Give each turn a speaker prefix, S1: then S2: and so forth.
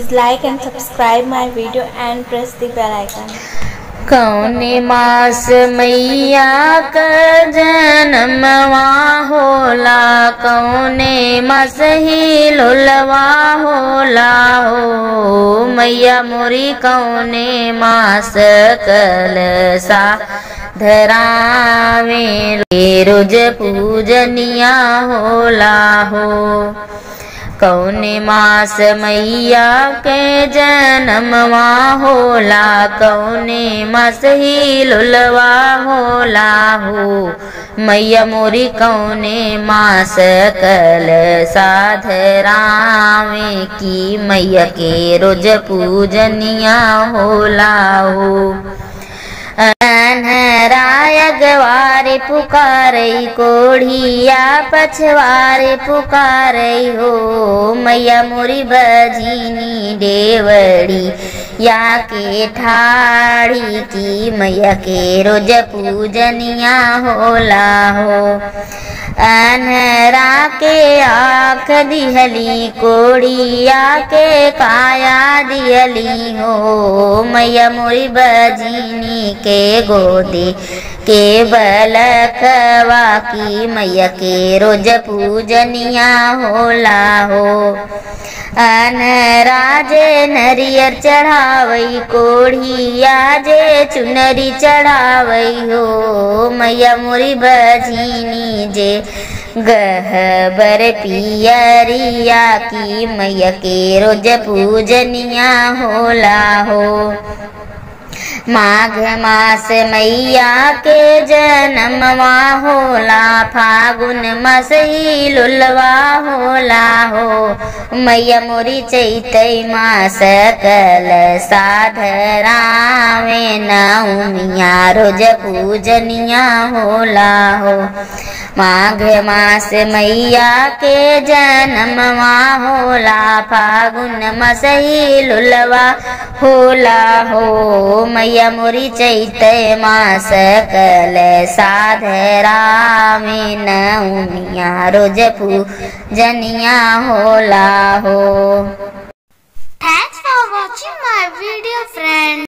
S1: Please like and subscribe my video and press the bell icon.
S2: कौने मास मैया क जनमवा होला कौने मास ही लोलवा होला हो मैया मोरी कौने मास कलसा धरावे रोज पूजनिया होला हो कौने मास मैया के जन्मवा होला कौने मास ही लुलवा होला हो मैया मोरी कौने मास कल साधरावे की मैया के रोज पूजनिया होला हो अनहराय गवारे पुकारई कोढ़िया पछवारे पुकारई हो मैया मोरी बजीनी देवड़ी या के ठाड़ी की मैया के रोज पूजनिया होला हो अनहरा के आँख दिहली कोड़िया के काया दिहली हो मैया मोरी बजीनी के गोदी के बलकवा की मैया के रोज पूजनिया होला हो अनराजे नरियर चढ़ावई कोढ़िया जे चुनरी चढ़ावई हो मैया मोरी बजीनी जे गहबर पियरिया की मैया के रोज पूजनिया होला हो माघ मास मैया के जन्मवा होला फागुन मसई लुलवा होला हो मैया मोरी चैतई मास कल साधरावे नौमिया रोज पूजनिया होला हो माघ मास मैया के जन्मवा होला फागुन मसई लुलवा होला हो मैया मोरी चैत मास कल साधरामे नौमिया रोज पूजनिया होला हो
S3: Thanks for watching my video friend.